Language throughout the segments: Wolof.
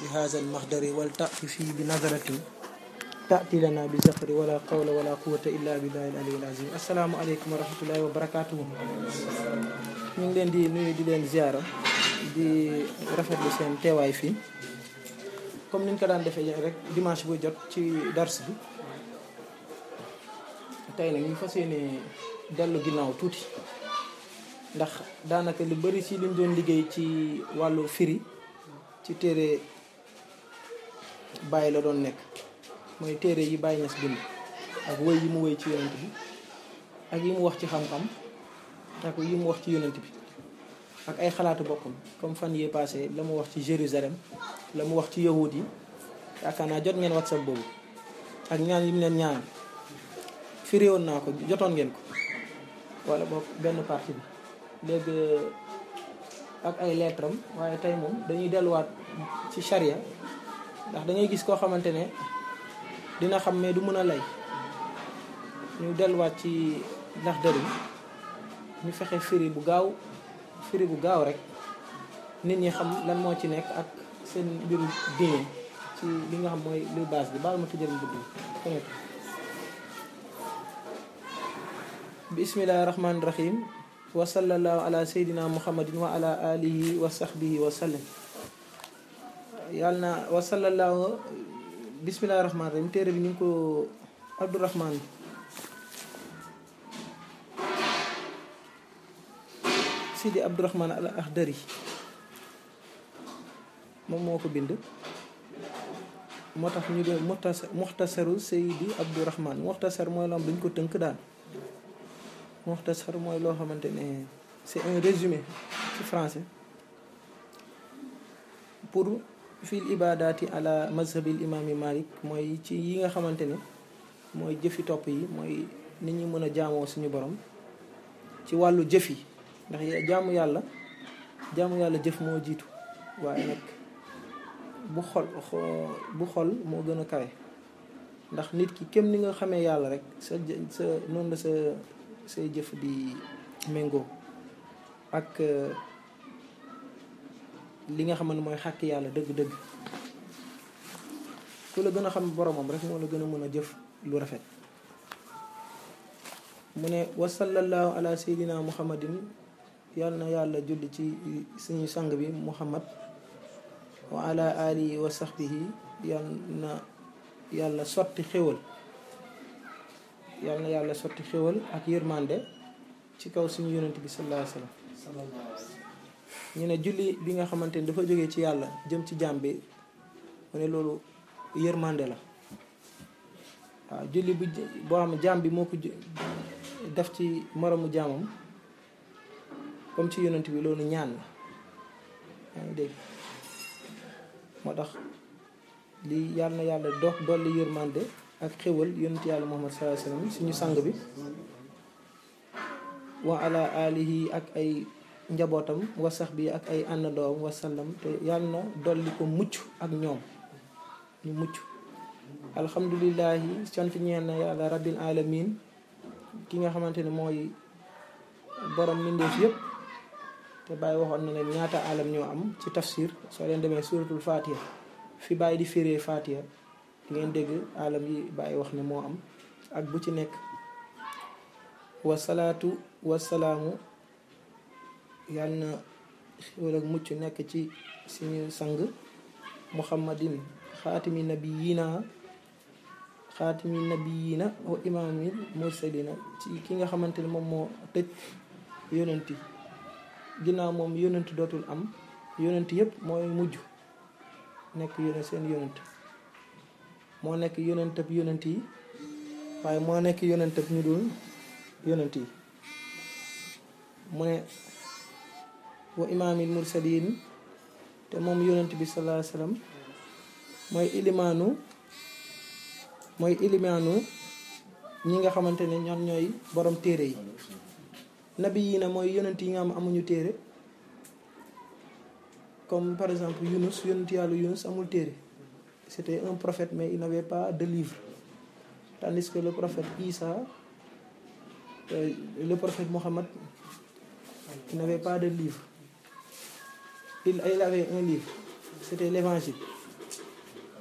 بهذا المخدر ولتأتي فيه بنظرة تأتي لنا بزفر ولا قول ولا قوة إلا بالله العلي العظيم السلام عليكم ورحمة الله وبركاته ñu ngi leen di nuyu di leen ziara di rafetlu seen teewaay fii comme ni ñu ko daan defee rek dimanche bu jot ci dars bi tey nag ñu fas yéene dellu ginnaaw tuuti ndax daanaka lu bari ci liñ doon liggéey ci wàllu firi ci téere bàyyi la doon nekk mooy téere yi bàyyi ñas bind ak wëy yi mu wëy ci yonent bi ak yi mu wax ci xam-xam ak yi mu wax ci yonent bi ak ay xalaatu boppam comme fan yee passé la mu wax ci Jérusalem la mu wax ci yahud yi yaakaar naa jot ngeen whatsapp boobu ak ñaan yi mu leen ñaan firi woon naa ko jotoon ngeen ko wala boog benn partie bi léegi ak ay lettre am waaye tey moom dañuy delluwaat ci charia ndax dañuy gis koo xamante ne dina xam mais du mën a lay ñu delluwaat ci ndax dëri ñu fexe firi bu gaaw firi bu gaaw rek nit ñi xam lan moo ci nekk ak seen mbiru diine ci li nga xam mooy luy base bi baal ma tëjal budd bi bismillahi rahmaani rahim wa sallallahu ala seydina muhammadin wa ala alihi wa sahbihi wa sallam yàlla na wa sallallahu bismillahi rahmaani rahim téere bi ñu ngi ko abdourahman sidi abdourahman al akhdari moom moo ko bind moo tax ñu doon muxtasar muxtasaru seydi abdourahman muxtasar mooy loo xam dañ ko tënk daal muxtasar mooy loo xamante ne c'est un résumé ci français pour fil ibadati ala mazhabil imami malik mooy ci yi nga xamante ne mooy jëfi topp yi mooy nit ñi mën a jaamoo suñu borom ci wàllu jëf yi ndax jaamu yàlla jaamu yàlla jëf moo jiitu waaye nag bu xol bu xol moo gën a kawe ndax nit ki kem ni nga xamee yàlla rek sa sa noonu la sa say jëf di méngoo ak li nga xam ne mooy xàkk yàlla dëgg-dëgg ku la gën a xam boromam rek moo la gën a mën a jëf lu rafet mu ne wa sallallahu ala seydina muhammadin yàlla na yàlla julli ci suñu sang bi muhammad wa ala alihi wa sahbihi yàlla na yàlla sotti xéwal yàlla na yàlla sotti xéwal ak yërmande ci kaw suñu yonent bi sallallahu alayhi wasallam ñu ne julli bi nga xamante ni dafa jógee ci yàlla jëm ci jaam bi mu ne loolu yërmande la waaw julli bu boo xam ne jaam bi moo ko def ci moromu jaamam comme ci yonent bi loolu ñaan la yaa ngi dégg moo tax li yàlla na yàlla dox dolli yërmande ak xéwal yonent yàlla muhammad sallallahu alayhi wasallam suñu sang bi wa ala alihi ak ay njabootam wa sax bi ak ay àndandoom wasallam te yàlla na dolli ko mucc ak ñoom ñu mucc alhamdulilahi sant ñeen na yàlla rabbil alamin ki nga xamante ne mooy borom mbindeef yëpp te bàyyi waxoon na leen ñaata alam ñoo am ci tafsir soo leen demee suratul fatiha fi bàyyi di firee fatiha di ngeen dégg alam yi bàyyi wax ne moo am ak bu ci nekk wasalaatu wasalaamu yàlla na xéwal ak mucc nekk ci suñu sang muhammadin xaatimi nabiyina xaatimi nabiyina wa imaamil mursalina ci ki nga xamante ne moom moo tëj yonent yi ginnaaw moom yonent dootul am yonent yëpp mooy mujj nekk yonent seen yonent moo nekk yonentab yonent yi waaye moo nekk yonentab ñu dul yonent yi mu ne wa imaamil mursalin te moom yonent bi sallallahu alayhi wasallam mooy ilimaanu mooy ilimaanu ñi nga xamante ne ñoom ñooy borom téere yi nabi yi na mooy yonent yi nga xam amuñu téere comme par exemple Yunus yonent yàlla Yunus amul téere c'était un prophète mais il n'avait pas de livre tandis que le prophète Isa euh, le prophète Mohammed il n'avait pas de livre il, il avait un livre c'était l'évangile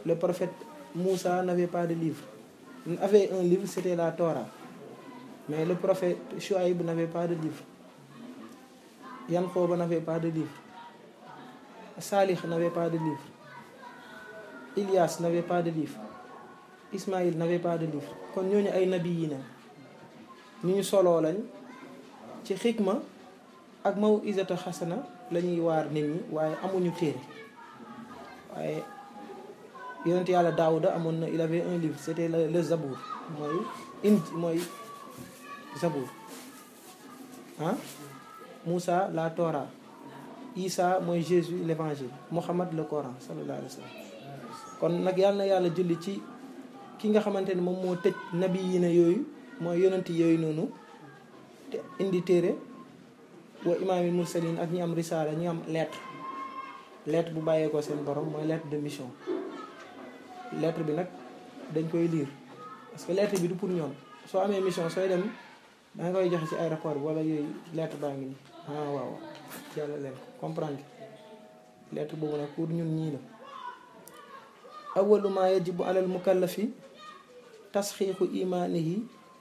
le prophète Moussa n'avait pas de livre il avait un livre c'était la Torah mais le prophète Chouaïb n'avait pas de livre Yankoba n'avait pas de livre Salih n'avait pas de livre Ilias n'avait pas de livre Ismaïl n'avait pas de livre kon ñooñu ay nabi yi na ñu ñu soloo lañ ci xikma ak maw isata xasana la ñuy waar nit ñi waaye amuñu téere waaye yonent yàlla daawuda amoon na il avait un livre c'était le le zabour mooy in mooy zabour ah Moussa la Torah Isa mooy Jésus l'évangile Mohammed le Coran sallallahu alayhi wa sallam kon nag yàlla na yàlla julli ci ki nga xamante ne moom moo tëj nabi yi ne yooyu mooy yonent yooyu noonu te indi téere wa imaamil mursalin ak ñi am risaala ñi am lettre lettre bu bàyyeekoo seen borom mooy lettre de mission lettre bi nag dañ koy lire parce que lettre bi du pour ñoom soo amee mission sooy dem da nga koy joxe ci aéroport bi wala yooyu lettre baa ngi nii ah waaw yàlla leen comprendre lettre boobu nag pour ñun ñii la awalu ma yajibu alal mukallafi tasxiixu imaanihi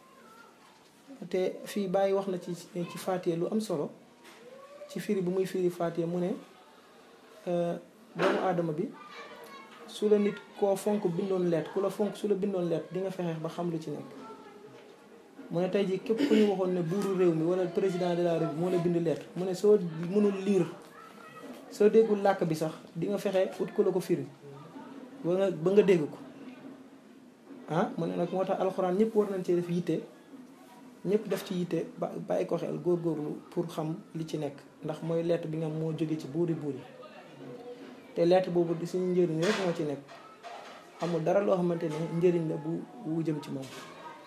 te fii bàyyi wax na ci ci faatiye lu am solo ci firi bu muy firi faatiye mu ne doomu aadama bi su la nit koo fonk bindoon leet ku la fonk su la bindoon leet di nga fexeex ba xam lu ci nekk mu ne tey jii képp ku ñu waxoon ne buuru réew mi wala président de la république moo la bind lettre mu ne soo mënul lire soo déggul làkk bi sax di nga fexe ut ko la ko firi ba nga ba nga dégg ko ah mu ne nag moo tax alxuraan ñëpp war nañ cee def yitte ñëpp def ci yitte ba bàyyi ko xel góorgóorlu pour xam li ci nekk ndax mooy lettre bi nga moo jóge ci buuri buuri te lettre boobu di suñu njëriñ rek moo ci nekk amul dara loo xamante ne njëriñ la bu wu jëm ci moom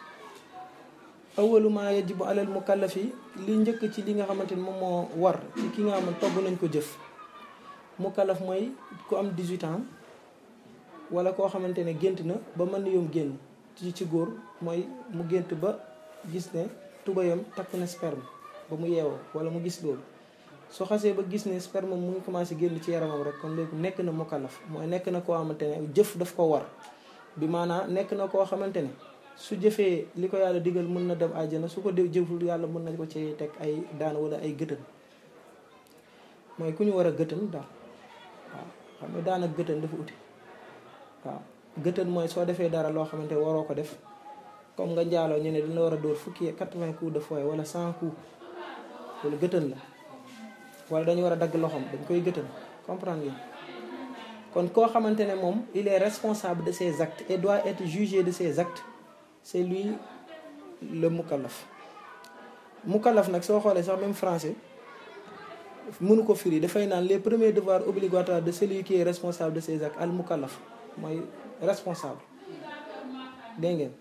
awalu ma yajibu alal mukallafi li njëkk ci li nga xamante ni moom moo war ci ki nga xam ne togg nañ ko jëf mukallaf mooy ku am 18 ans wala koo xamante ne gént na ba mën na yom génn ci ci góor mooy mu gént ba gis ne tubayam takk na sperme ba mu yeewoo wala mu gis loolu soo xasee ba gis ne sperme mu ngi commencé génn ci yaramam rek kon léegi nekk na mukallaf mooy nekk na koo xamante ne jëf daf ko war bi maanaam nekk na koo xamante ne su jëfee li ko yàlla digal mën na dem àjjana su ko def jëful yàlla mën na ko ci teg ay daan wala ay gëtën mooy ku ñu war a gëtën daal waaw xam nga daan ak gëtën dafa uti waaw gëtën mooy soo defee dara loo xamante waroo ko def comme nga njaaloo ñu ne dina war a dóor fukki quatre-vingts coups de fouet wala cent coups loolu gëtën la wala dañu war a dagg loxoom dañ koy gëtën comprendre ngeen kon koo xamante ne moom il est responsable de ses actes et doit être jugé de ses actes c'est lui le mukallaf mukallaf nag soo xoolee sax même français mënu ko firi dafay naan les premiers devoirs obligatoires de celui qui est responsable de ses actes al mukallaf mooy responsable dégg ngeen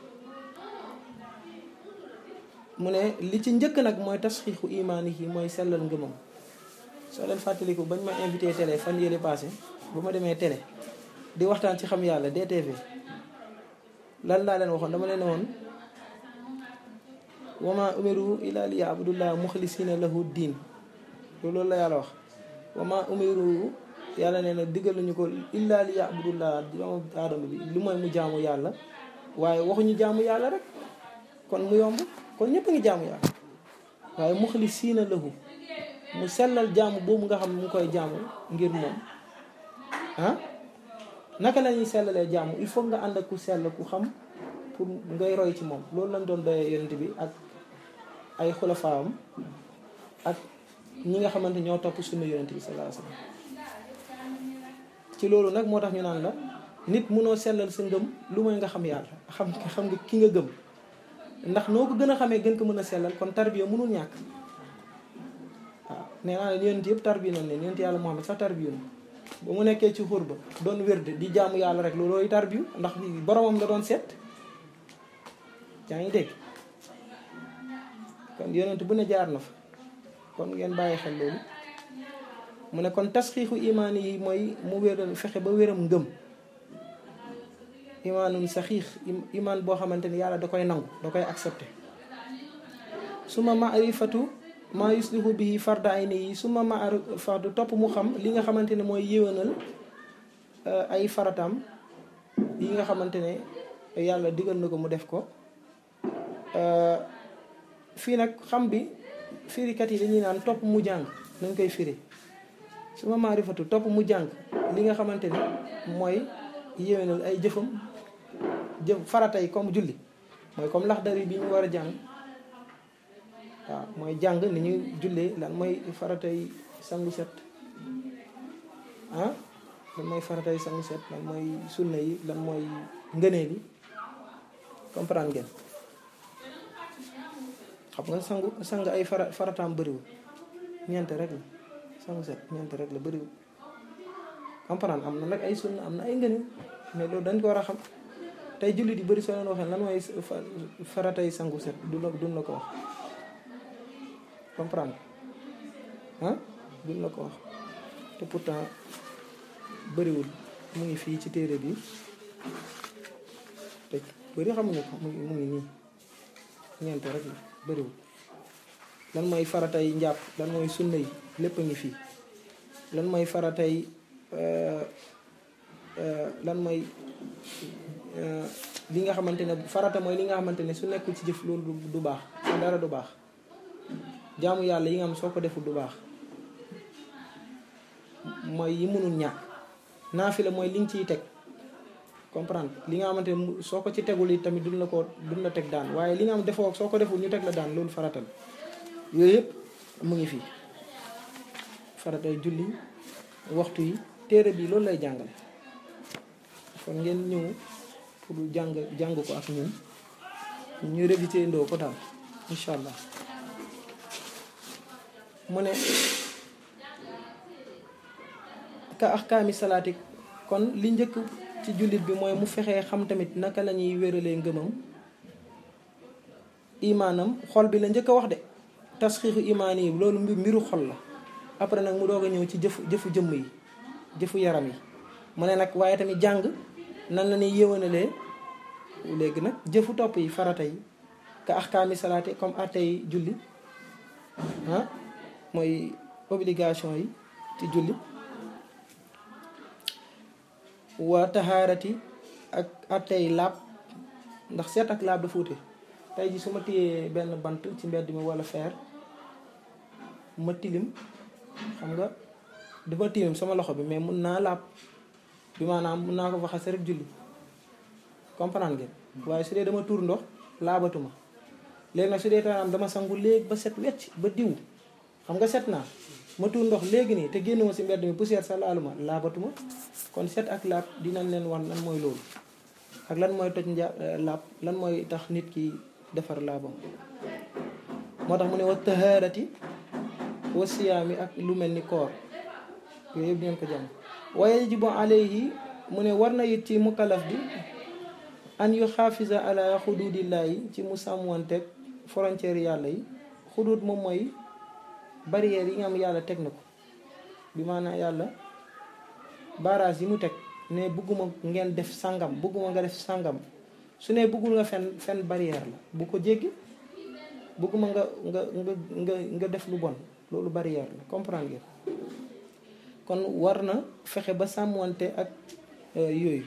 mu ne li ci njëkk nag mooy tasxiixu imaani yi mooy sellal ngëmam soo leen fàttaliku bañ ma invité télé fan yële passé bu ma demee télé di waxtaan ci xam yàlla DTV lan laa leen waxoon dama leen ne woon wama umiru illa li yabudullah muxlisina lahu diin loolu la yàlla wax wama umiru yàlla nee na diggal nañu ko illa li yabudullah doomu aadama bi lu mooy mu jaamu yàlla waaye waxuñu jaamu yàlla rek kon mu yomb kon ñëpp a ngi jaamu yàlla waaye muxlisina lahu mu sellal jaamu boobu nga xam ne mu koy jaamu ngir moom ah naka la ñuy sellalee jaamu il faut nga ànd ak ku sell ku xam pour ngay roy ci moom loolu lañ doon doyee yonent bi ak ay xulafaam ak ñi nga xamante ñoo topp sunna yonent bi sallallahu alayhi wasallam ci loolu nag moo tax ñu naan la nit munoo sellal sa ngëm lu mooy nga xam yàlla xam xam nga ki nga gëm ndax noo ko gën a xamee gën ko mën a sellal kon tarbiya mënul ñàkk waaw nee naa leen yonent yëpp tarbiya nañ leen yonent yàlla Muhammad sax tarbiya na ba mu nekkee ci xur ba doon wérde di jaamu yàlla rek loolooy tarbiyu ndax boromam la doon seet yaa ngi dégg kon yonent bu ne jaar na fa kon ngeen bàyyi xel loolu mu ne kon tasxiixu imaan yi mooy mu wéral fexe ba wéram ngëm imaanum saxiix imaan boo xamante ni yàlla da koy nangu da koy accepté suma maarifatu maa yuslihu bihi farda ayni yi suma maarifatu topp mu xam li nga xamante ne mooy yéwénal ay farataam yi nga xamante ne yàlla digal na ko mu def ko fii nag xam bi firikat yi dañuy naan topp mu jàng nañ koy firi su ma maarifatu topp mu jàng li nga xamante ne mooy yéwénal ay jëfam jëf farata yi comme julli mooy comme laxdari bi ñu war a jàng waaw mooy jàng ni ñuy jullee lan mooy faratay sangu set ah lan mooy faratay sangu set lan mooy sunna yi lan mooy ngëneel yi comprendre ngeen xam nga sangu sang ay fara farataam bëriwul ñeent rek la sangu set ñeent rek la bëriwul comprendre am na nag ay sunna am na ay ngëneel mais loolu dañ ko war a xam tey jullit yi bëri soo leen waxee lan mooy faratay sangu set du la duñ la ko wax comprendre ah duñ la ko wax te pourtant bëriwul mu ngi fii ci téere bi te bëri xamuñu ko mu ngi mu ngi nii ñeent rek la bëriwul lan mooy faratay njàpp lan mooy sunna yi lépp a ngi fii lan mooy faratay lan mooy li nga xamante ne farata mooy li nga xamante ne su nekkul ci jëf loolu du baax sa dara du baax jaamu yàlla yi nga xam soo ko deful du baax mooy yi mënul ñàkk naafila mooy li nga ciy teg comprendre li nga xamante ne soo ko ci tegul yi tamit duñ la ko duñ la teg daan waaye li nga xam defoo soo ko deful ñu teg la daan loolu farata la yooyu yëpp mu ngi fii faratay julli waxtu yi téere bi loolu lay jàngale kon ngeen ñëw pour jàng jàng ko ak ñun ñu révisé ndoo ko daal incha allah mu ne ka ahkaami salaati kon li njëkk ci jullit bi mooy mu fexee xam tamit naka la ñuy wéralee ngëmam imaanam xol bi la njëkk a wax de tasxiixu imaan yi loolu mbiru xol la après nag mu doog a ñëw ci jëfu jëfu jëmm yi jëfu yaram yi mu ne nag waaye tamit jàng nan la ñuy yéwénalee léegi nag jëfu topp yi farata yi ka ahkaami salaati comme attey julli ah mooy obligation yi ci julli waa taxaarati ak attey laab ndax seet ak laab dafa wute tey ji su ma téyee benn bant ci mbedd mi wala feer ma tilim xam nga dafa tilim sama loxo bi mais mun naa laab bi maanaam mun naa ko fa xase rek julli comprendre ngeen waaye su dee dama tuur ndox laabatuma léegi nag su dee taanaam dama sangu léegi ba set wecc ba diw xam nga set naa ma tuur ndox léegi nii te génnuma si mbedd mi poussière sa laaluma laabatuma kon set ak laab dinañ leen wan lan mooy loolu ak lan mooy toj nja laab lan mooy tax nit ki defar laabam moo tax mu ne wa taharati wa siyaami ak lu mel ni koor yooyu yëpp dinañ ko jàng wa yajibu alayhi mu ne war na it ci mukallaf bi an yu xaafisa ala xududillaahi ci mu sàmmanteeg frontière yàlla yi xudud moom mooy barrière yi nga am yàlla teg na ko bi maanaam yàlla barrage yi mu teg ne bëgguma ngeen def sàngam bëgguma nga def sàngam su ne bëggul nga fen fen barrière la bu ko jéggi bëgguma nga nga nga nga nga def lu bon loolu barrière la comprendre ngeen kon war na fexe ba sàmmante ak yooyu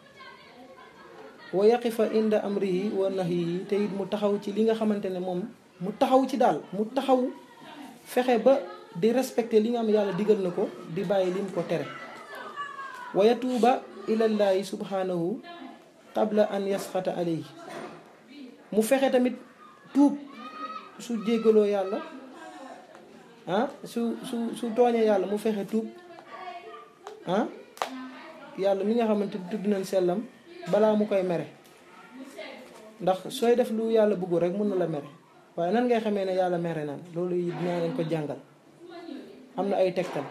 wa yaqifa inda amrihi wa nahyihi te it mu taxaw ci li nga xamante ne moom mu taxaw ci daal mu taxaw fexe ba di respecter li nga xam yàlla digal na ko di bàyyi lim ko tere wa yatuuba ilallaahi subhanahu qabla an yasxata alayhi mu fexe tamit tuub su jéggaloo yàlla ah su su su tooñee yàlla mu fexe tuub ah yàlla mi nga xamante tudd nañ sellam balaa mu koy mere ndax sooy def lu yàlla bëggu rek mun na la mere waaye nan ngay xamee ne yàlla mere naan loolu dinaa leen ko jàngal am na ay tegtal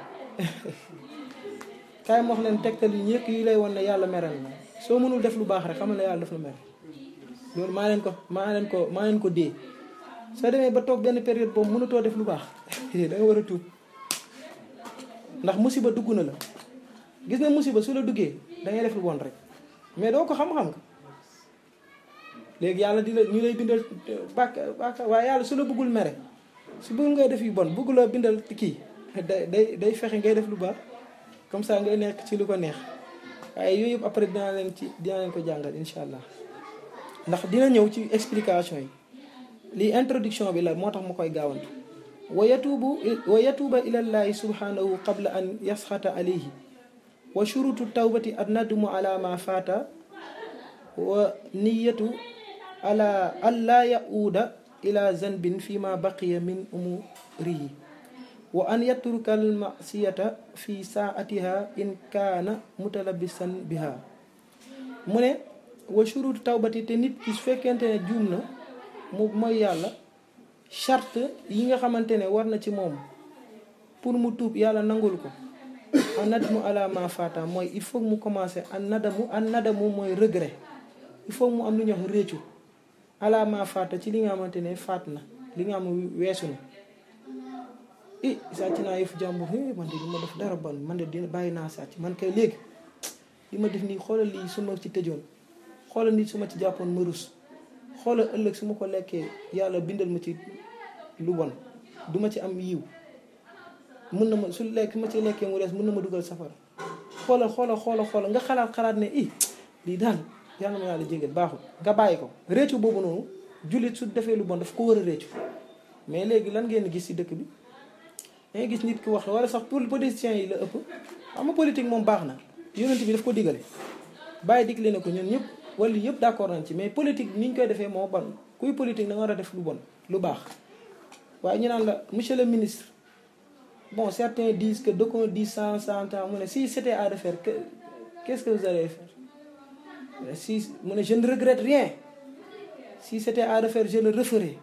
kaay ma wax leen tegtal yu ñëkk yi lay won ne yàlla mere na soo mënul def lu baax rek xam ne yàlla daf la mere loolu maa leen ko maa leen ko maa leen ko dee soo demee ba toog benn période boobu mënatoo def lu baax da nga war a tuub ndax musiba dugg na la gis nga musiba su la duggee da ngay def lu bon rek mais doo ko xam-xam nga léegi yàlla di la ñu lay bindal bàkk bàkk waaye yàlla su la bëggul mere su bëggul ngay def yu bon bëggu la bindal kii day day day fexe ngay def lu baax comme ça ngay nekk ci lu ko neex waaye yooyu yëpp après dinaa leen ci dinaa leen ko jàngal incha allah ndax dina ñëw ci explication yi lii introduction bi la moo tax ma koy gaawantu wa yatuubu wa yatuuba ilallahi subhanahu qabla an yasxata alayhi wa shurutu tawbati an nadmu ala ma faata wa niyatu ala an laa yauuda ila zanbin fi ma baqiya min umurihi wa an yatruka al masiyata fi saatiha in kaana mutalabisan biha mu ne wa shurutu tawbati te nit ki su fekkente ne juum na mu mooy yàlla charte yi nga xamante ne war na ci moom pour mu tuub yàlla nangul ko an nadamu ala ma fata mooy il faut mu commencer an nadamu an nadamu mooy regret il faut mu am lu ñuy wax réccu ala ma fata ci li nga xamante ne faat na li nga xam weesu na i sàcc naa yëfu jàmbur man de li ma def dara bon man de dina bàyyi naa sàcc man kay léegi li ma def nii xoolal lii su ma ci tëjoon xoolal nit su ma ci jàppoon ma rus xoolal ëllëg su ma ko lekkee yàlla bindal ma ci lu bon du ma ci am yiw mën na ma su lekk ma ci lekkee mu des mën na ma dugal safara xoolal xoolal xoolal xoolal nga xalaat xalaat ne i lii daal yàlla ma yàlla jégal baaxul nga bàyyi ko réccu boobu noonu jullit su defee lu bon daf ko war a réccu mais léegi lan ngeen gis ci dëkk bi dangay gis nit ki wax wala sax pour politiciens yi la ëpp xam nga politique moom baax na yonent bi daf ko digale bàyyi digle na ko ñun ñëpp wala yëpp d'accord nañ ci mais politique ni ñu koy defee moo bon kuy politique da nga war a def lu bon lu baax waaye ñu naan la monsieur le ministre bon certains disent que d'aucuns disent cent cent ans mu ne si c'était à refaire que qu'est-ce que vous allez faire si mu ne je ne regrette rien si c'était à refaire je le referai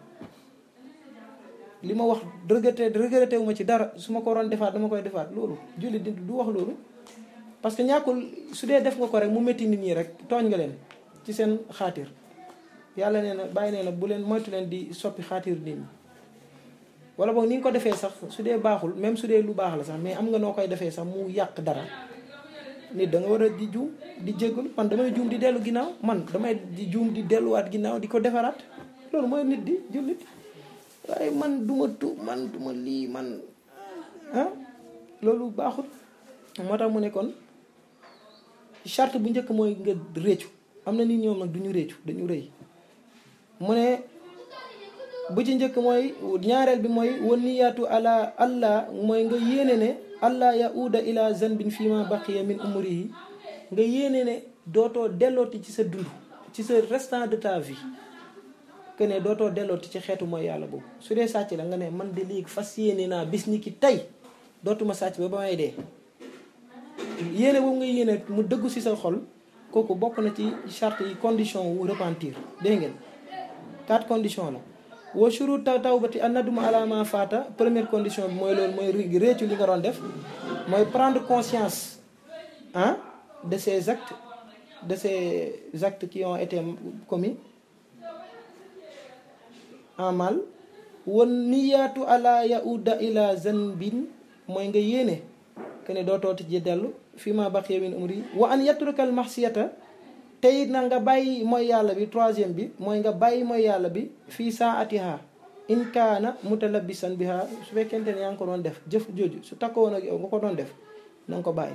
li ma wax regretté regretté wu ma ci dara su ma ko waroon defaat dama koy defaat loolu jullit di du wax loolu parce que ñàkkul su dee def nga ko rek mu métti nit ñi rek tooñ nga leen ci seen xaatir yàlla nee na bàyyi nee na bu leen moytu leen di soppi xaatir nit ñi wala boog ni nga ko defee sax su dee baaxul même su dee lu baax la sax mais am nga noo koy defee sax mu yàq dara nit da nga war a di juum di jéggalu man damay juum di dellu ginnaaw man damay di juum di delluwaat ginnaaw di ko defaraat loolu mooy nit di jullit waaye man duma tu man duma lii man ah loolu baaxul moo tax mu ne kon charte bu njëkk mooy nga réccu am na nit ñoom nag duñu réccu dañu rëy mu ne bu ci njëkk mooy ñaareel bi mooy wan niyaatu ala allah mooy nga yéene ne allah yauda ila zanbin fi ma baqiya min umrihi nga yéene ne dootoo dellooti ci sa dund ci sa restant de ta vie que ne dootoo dellooti ci xeetu mooy yàlla boobu su dee sàcc la nga ne man de léegi fas yéene naa bis ni ki tey dootuma sàcc ba ba may dee yéene boobu nga yéene mu dëggu ci sa xol kooku bokk na ci charte yi condition wu repentir dégg ngeen quatre conditions la wa shurut taw tawbati an naduma ala ma faata première condition bi mooy loolu mooy réccu li nga doon def mooy prendre conscience ah de ces actes de ces actes qui ont été commis en mal wan niyaatu ala yauda ila zanbin mooy nga yéene que ne dootoo ci dellu fi ma baqiya min umri wa an yatrukal maxsiyata tey na nga bàyyi mooy yàlla bi troisième bi mooy nga bàyyi mooy yàlla bi fii saatiha in kaana mutalabisan biha su fekkente ne yaa ngi ko doon def jëf jooju su takkoo woon ak yow nga ko doon def na nga ko bàyyi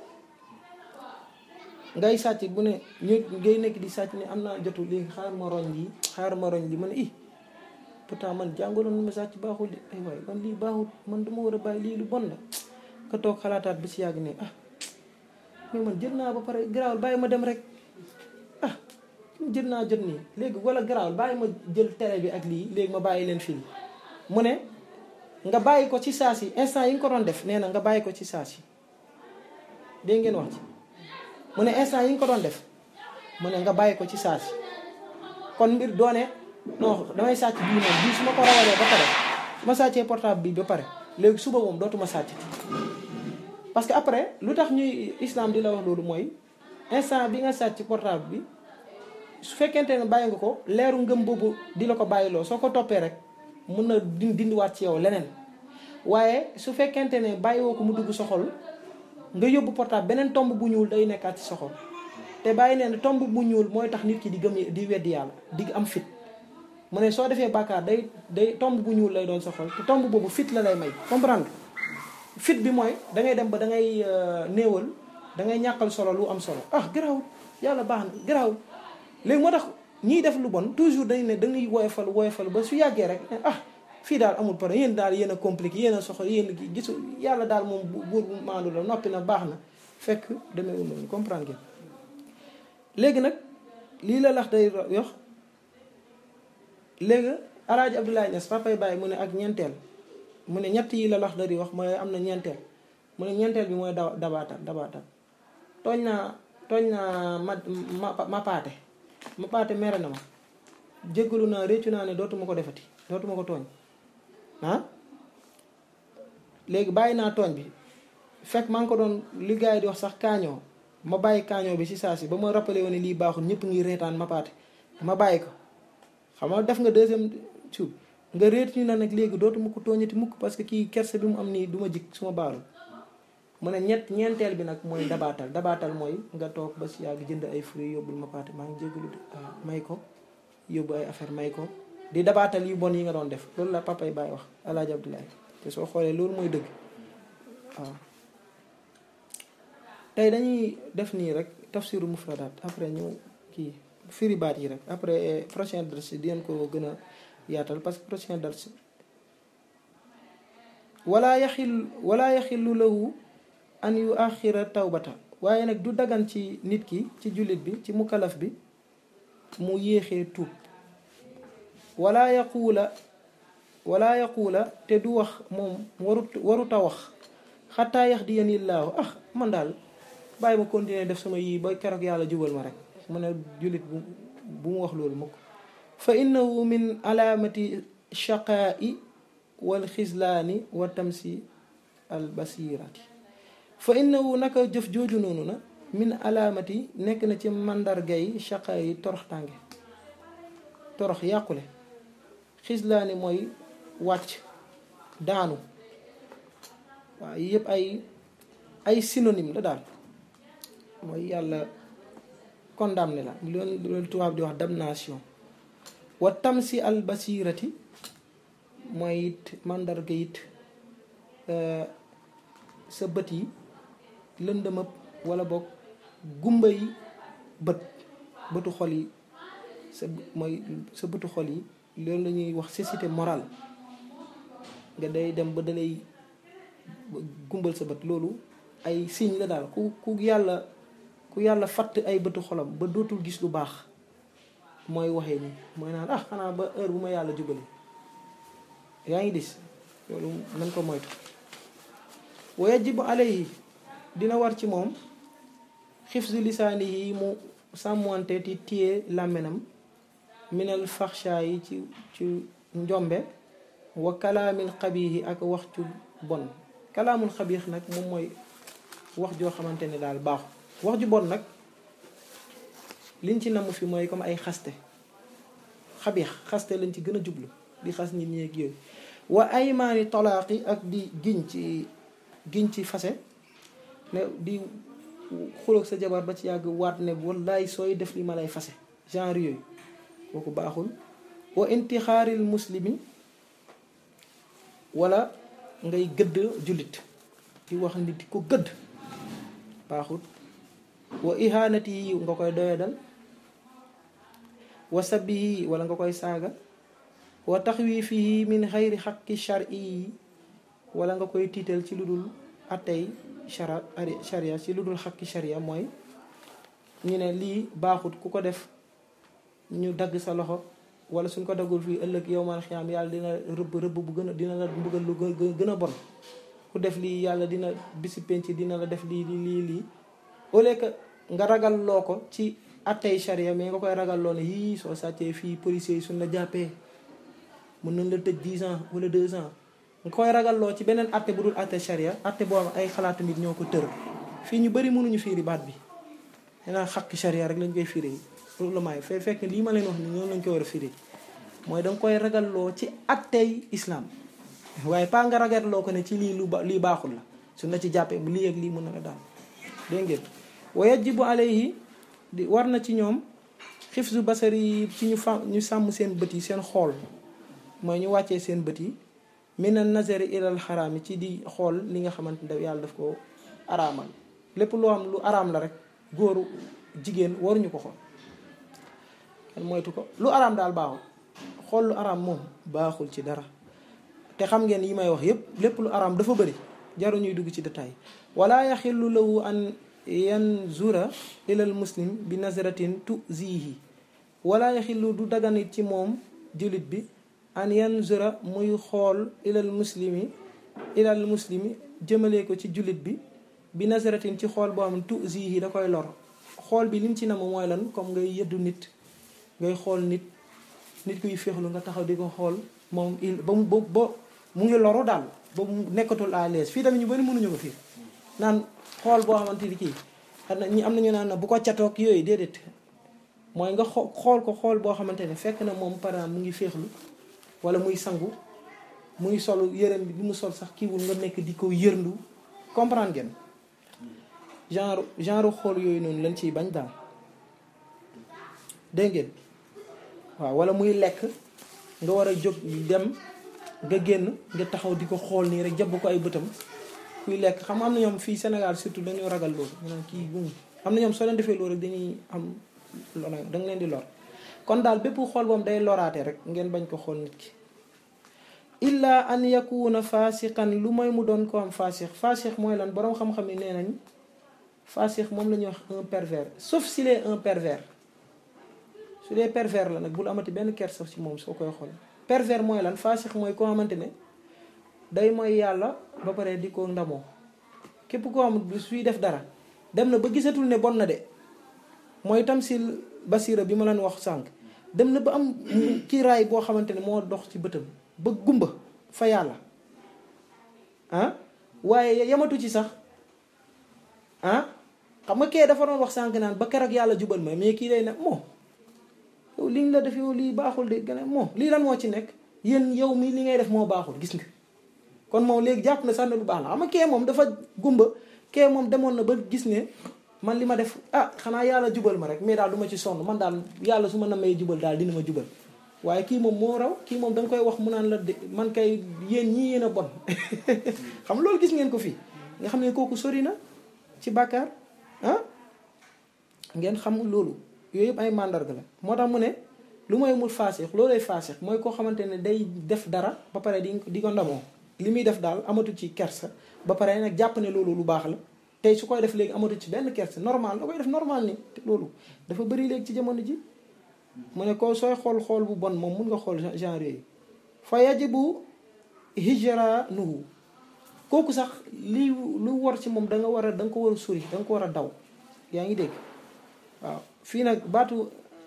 ngay sàcc bu ne ñu ngay nekk di sàcc ne am naa jotu léegi xaar ma roñ lii xaar ma roñ lii ma ne i pourtant man jàngaloon ma sàcc baaxul de ay waay man lii baaxul man duma war a bàyyi lii lu bon la nga toog xalaataat bi si yàgg ne ah mais man jël naa ba pare garaawul bàyyi ma dem rek ah jël naa jot nii léegi wala garaawul bàyyi ma jël télé bi ak lii léegi ma bàyyi leen fii mu ne nga bàyyi ko ci saa si instant yi nga ko doon def nee na nga bàyyi ko ci saa si dégg ngeen wax ci mu ne instant yi nga ko doon def mu ne nga bàyyi ko ci saa si kon mbir doone non damay sàcc bii moom bii su ma ko rawalee ba pare su ma sàccee portable bi ba pare léegi suba moom dootuma sàcc parce que après lu tax ñuy islam di la wax loolu mooy instant bi nga sàcc portable bi su fekkente ne bàyyi nga ko leeru ngëm boobu di la ko bàyyiloo soo ko toppee rek mun na di dindiwaat ci yow leneen waaye su fekkente ne bàyyiwoo ko mu dugg sa xol nga yóbbu portable beneen tomb bu ñuul day nekkaat ci sa xol te bàyyi nee na tomb bu ñuul mooy tax nit ki di gëm di weddi yàlla di am fit mu ne soo defee bàkkaar day day tomb bu ñuul lay doon sa xol te tomb boobu fit la lay may comprendre fit bi mooy da ngay dem ba da ngay néewal da ngay ñàkkal solo lu am solo ah garaawul yàlla baax na garaawul léegi moo tax ñiy def lu bon toujours dañ ne da ngay woyofal woyofal ba su yàggee rek ah fii daal amul problème yéen daal yéen a compliqué yéen a soxla yéen a gisu yàlla daal moom buur bu maandu la noppi na baax na fekk demeewul noonu comprendre ngeen léegi nag lii la lax day yox léegi alaaji Abdoulaye Niass papay bàyyi mu ne ak ñeenteel mu ne ñett yi la lax dari wax mooy am na ñeenteel mu ne ñeenteel bi mooy da dabaatal dabaatal tooñ naa tooñ naa ma ma ma paate ma paate mere na ma jéggalu naa réccu naa ne dootuma ko defati dootuma ko tooñ ah léegi bàyyi naa tooñ bi fekk maa ngi ko doon li gars yi di wax sax kaañoo ma bàyyi kaañoo bi si saa si ba ma rappelé woon ne lii baaxul ñëpp ngi reetaan ma paate ma bàyyi ko xam nga def nga deuxième suuf nga réet ñu na nag léegi dootuma ko tooñati mukk parce que kii kerse bi mu am nii du ma jik su ma baalu mu ne ñett ñeenteel bi nag mooy dabaatal dabaatal mooy nga toog ba si yàgg jënd ay fruits yóbbul ma paate maa ngi jégalu may ko yóbbu ay affaire may ko di dabaatal yu bon yi nga doon def loolu la papa yi bàyyi wax alaaji Abdoulaye te soo xoolee loolu mooy dëgg waaw tey dañuy def nii rek tafsiru mufradaat après ñu kii firi baat yi rek après prochain dars di ngeen ko gën a yaatal parce que prochain dars wala yaxil wala yaxillu lahu an yu axira tawbata waaye nag du dagan ci nit ki ci jullit bi ci mukalaf bi mu yéexee tuub wala yaquula wala yaquula te du wax moom warut waruta wax xataa yax di yanillaahu ah man daal bàyyi ma continuer def sama yii ba keroog yàlla jubal ma rek mu ne jullit bu bu mu wax loolu mukk fa innahu min alaamati shaqaa'i wal xislaani wa tamsi al basirati fa innahu naka jëf jooju noonu na min alaamati nekk na ci màndargay shaqaa yi torox tànge torox yàqule xislaani mooy wàcc daanu waaw yëpp ay ay synonyme la daal mooy yàlla condamné la loolu loolu tubaab di wax damnation wa tamsi al basirati mooy it màndarga it sa bët yi lëndëmëb wala boog gumba yi bët bëtu xol yi sa mooy sa bëtu xol yi loolu la ñuy wax cécité morale nga day dem ba dalay gumbal sa bët loolu ay signe la daal ku ku yàlla ku yàlla fatt ay bëtu xolam ba dootul gis lu baax mooy waxee nii mooy naan ah xanaa ba heure bu ma yàlla jubali yaa ngi gis loolu nañ ko moytu wa yajibu alayhi dina war ci moom xifzu lisaani yi mu sàmmante ti téye làmminam minal faxsha yi ci ci njombe wa kalaamil xabiixi ak wax cu bon kalaamul xabiix nag moom mooy wax joo xamante ne daal baaxu wax ju bon nag liñ ci namm fi mooy comme ay xaste xabiix xaste lañ ci gën a jublu di xas nit ñi ak yooyu wa aymaani talaaqi ak di giñ ci giñ ci fase ne di xuloog sa jabar ba ci yàgg waat ne wallaay sooy def li ma lay fase genre yooyu kooku baaxul wa intixaaril muslimi wala ngay gëdd jullit di wax nit di ko gëdd baaxul wa ihanati yi nga koy doyadal wa sabbi yi wala nga koy saaga wa taxwiifihi min xayri xaqi shari yi wala nga koy tiital ci lu dul attey shara sharia ci lu dul xaqi sharia mooy ñu ne lii baaxut ku ko def ñu dagg sa loxo wala suñ ko daggul fii ëllëg yow man xiyaam yàlla dina rëbb rëbb bu gën a dina la mbugal lu gën a bon ku def lii yàlla dina bisi penc dina la def lii lii lii au lieu que nga ragal loo ko ci attey sharia mais nga koy ragal loo ne yii soo sàccee fii policiers yi suñ la jàppee mën nañ la tëj 10 ans wala 2 ans nga koy ragalloo ci beneen atte bu dul atte sharia atte boobu ay xalaatu nit ñoo ko tër fii ñu bëri mënuñu fiiri baat bi danaa xaqi sharia rek lañ koy fiiri loolu la maay fe fekk lii ma leen wax ni noonu lañ koy war a fiiri mooy danga koy ragalloo ci attey islam waaye pas nga ragalloo ko ne ci lii lu ba lii baaxul la su na ci jàppee bu lii ak lii mën na la daal dégg ngeen wa yajibu alayhi di war na ci ñoom xifzu basari yi ci ñu fa ñu sàmm seen bët yi seen xool mooy ñu wàccee seen bët yi mina nazari ilal xaraam yi ci di xool li nga xamante ne yàlla daf ko araamal lépp loo xam lu araam la rek góoru jigéen waruñu ko xool kenn moytu ko lu araam daal baaxul xool lu araam moom baaxul ci dara te xam ngeen yi may wax yépp lépp lu araam dafa bëri jaru ñuy dugg ci détail wala yaxillu lahu an yanzura ilal muslim bi nazratin tuzihi wala yaxillu du daganit ci moom jullit bi an yanzura muy xool ilal muslimi ilal muslimi jëmale ko ci jullit bi bi nazratin ci xool boo xam ne tuzihi da koy lor xool bi lim ci nam mooy lan comme ngay yëddu nit ngay xool nit nit kuy féexlu nga taxaw di ko xool moom il ba mu ba mu ngi loru daal ba mu nekkatul à l'aise fii tamit ñu bari mënuñu ko fii naan xool boo xamante ni kii am na ñi am nañu naan bu ko catoog yooyu déedéet mooy nga xool ko xool boo xamante ne fekk na moom par exemple mu ngi féexlu wala muy sangu muy sol yërëm bi bi mu sol sax kiiwul nga nekk di ko yërndu comprendre ngeen genre genre xool yooyu noonu lañ ciy bañ daal dégg ngeen waaw wala muy lekk nga war a jóg dem nga génn nga taxaw di ko xool nii rek jàpp ko ay bëtam kuy lekk xam am na ñoom fii Sénégal surtout dañoo ragal loolu ñu naan kii bu am na ñoom soo leen defee loolu rek dañuy am lona da nga leen di lor kon daal bépp xool boobu day loraate rek ngeen bañ ko xool nit ki illa an yakuna fasiqan lu mooy mu doon ko am fasix fasix mooy lan boroom xam-xam yi nee nañ fasix moom la ñuy wax un pervers sauf s'il est un pervers su dee pervers la nag bul amati benn kersa ci moom soo koy xool pervers mooy lan fasix mooy koo xamante ne day mooy yàlla ba pare di ko ndamoo képp koo xam suy def dara dem na ba gisatul ne bon na de mooy tamsil basira bi ma leen wax sànq dem na ba am kiiraay boo xamante ne moo dox ci bëtam ba gumba fa yàlla ah waaye yamatu ci sax ah xam nga kee dafa doon wax sànq naan ba keroog yàlla jubal ma mais kii day ne moo yow li nga la def yow lii baaxul de gën a moo lii lan moo ci nekk yéen yow mi li ngay def moo baaxul gis nga kon moom léegi jàpp na sax ne lu baax la xam nga kee moom dafa gumba kee moom demoon na ba gis ne man li ma def ah xanaa yàlla jubal ma rek mais daal du ma ci sonn man daal yàlla su ma na may jubal daal dina ma jubal waaye kii moom moo raw kii moom da nga koy wax mu naan la de man kay yéen ñii yéen a bon xam loolu gis ngeen ko fii nga xam ne kooku sori na ci bàkkaar ah ngeen xam loolu yooyu yëpp ay mandarga la moo tax mu ne lu mooy mul faasix loolay faasix mooy koo xamante ne day def dara ba pare di di ko ndamoo li muy def daal amatu ci kersa ba pare nag jàpp ne loolu lu baax la tey su koy def léegi amatu ci benn kersa normal da koy def normal ni te loolu dafa bëri léegi ci jamono ji mu ne ko sooy xool xool bu bon moom mun nga xool genre yooyu fa yajibu hijra nuhu kooku sax lii lu war ci moom da nga war a da nga ko war a sori da nga ko war a daw yaa ngi dégg waaw fii nag baatu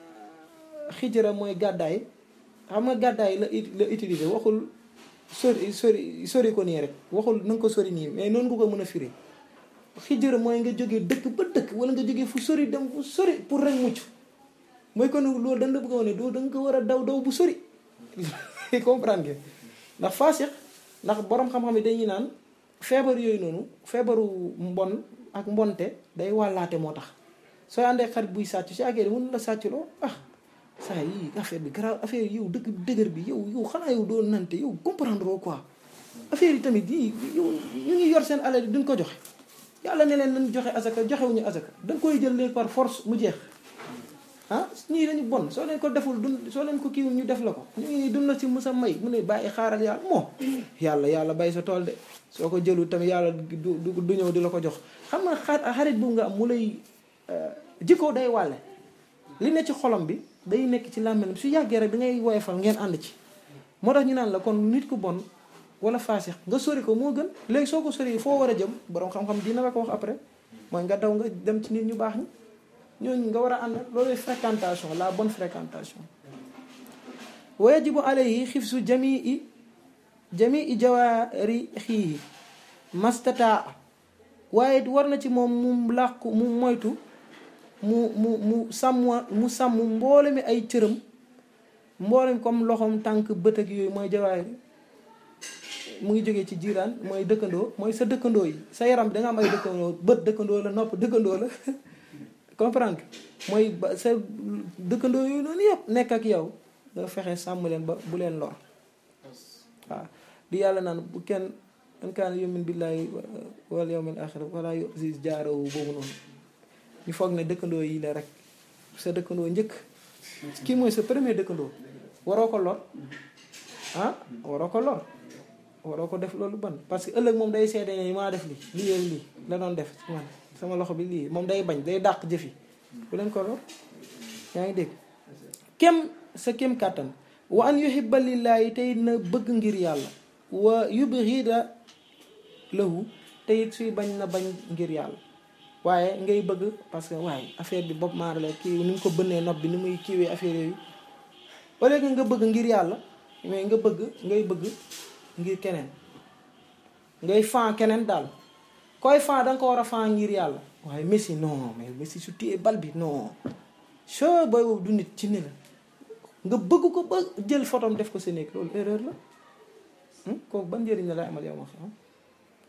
xijra mooy gàddaay xam nga gàddaay la la utiliser waxul sori sori sori ko nii rek waxul na nga ko sori nii mais noonu nga ko mën a firi xijra mooy nga jógee dëkk ba dëkk wala nga jógee fu sori dem fu sori pour rek mucc mooy kon loolu dañ la bëgg a wane doo da nga ko war a daw daw bu sori comprendre ngeen ndax faasix ndax borom xam-xam yi dañuy naan feebar yooyu noonu feebaru mbon ak mbonte day wàllaate moo tax sooy àndee xarit buy sàcc si àggee mën la sàccloo ah saa yi affaire bi grave affaire yow dëgg dëgër bi yow yow xanaa yow doo nante yow comprendre quoi affaire yi tamit yi yow ñu ngi yor seen alal yi duñ ko joxe yàlla ne leen nañ joxe asaka joxewuñu asaka da nga koy jël léegi par force mu jeex ah ñii dañu bon soo leen ko deful dun soo leen ko kiiwul ñu def la ko ñu ngi dun la si musa may mu ne bàyyi xaaral yàlla moo yàlla yàlla bay sa tool de soo ko jëlul tamit yàlla du du ñëw di la ko jox xam nga xarit bu nga am mu lay jikko day wàlle li ne ci xolam bi day nekk ci làmmiñam su yàggee rek da ngay woyofal ngeen ànd ci moo tax ñu naan la kon nit ku bon wala faasix nga sori ko moo gën léegi soo ko sori foo war a jëm borom xam-xam dina la ko wax après mooy nga daw nga dem ci nit ñu baax ñi ñooñu nga war a ànd loolu fréquentation la bonne fréquentation wa yajibu alayhi xifsu jamii jamii jawaarihi mastataa waaye war na ci moom mu làqu mu moytu mu mu mu sàmm mu sàmm mboole mi ay cëram mboolem comme loxoom tànk bët ak yooyu mooy jawaari mu ngi jógee ci jiiraan mooy dëkkandoo mooy sa dëkkandoo yi sa yaram bi da nga am ay dëkkandoo bët dëkkandoo la nopp dëkkandoo la comprendre mooy ba sa dëkkandoo yooyu noonu yëpp nekk ak yow nga fexe sàmm leen ba bu leen lor waaw di yàlla naan bu kenn man kaana yu'minu billaahi wal yawmil aaxir wala yu'zi jaarahu boobu noonu ñu foog ne dëkkandoo yi la rek sa dëkkandoo njëkk kii mooy sa premier dëkkandoo waroo ko lor ah waroo ko lor waroo ko def loolu ban parce que ëllëg moom day seede ne maa def li lii ak lii la doon def ci man sama loxo bi lii moom day bañ day dàq jëfi bu leen ko lor yaa ngi dégg kem sa kem kàttan wa an yuhibba lillaahi tey na bëgg ngir yàlla wa yubghida lahu te it suy bañ na bañ ngir yàlla waaye ngay bëgg parce que waaye affaire bi bopp maara la kii ni mu ko bënnee nopp bi ni muy kiiwee affaire yooyu au lieu que nga bëgg ngir yàlla mais nga bëgg ngay bëgg ngir keneen ngay fan keneen daal koy fan da nga ko war a fan ngir yàlla waaye Messi non mais Messi su téye bal bi non soo booy boobu du nit ci ni la nga bëgg ko ba jël photom def ko sa néeg loolu erreur la kooku ban njëriñ la lay amal yow ma xam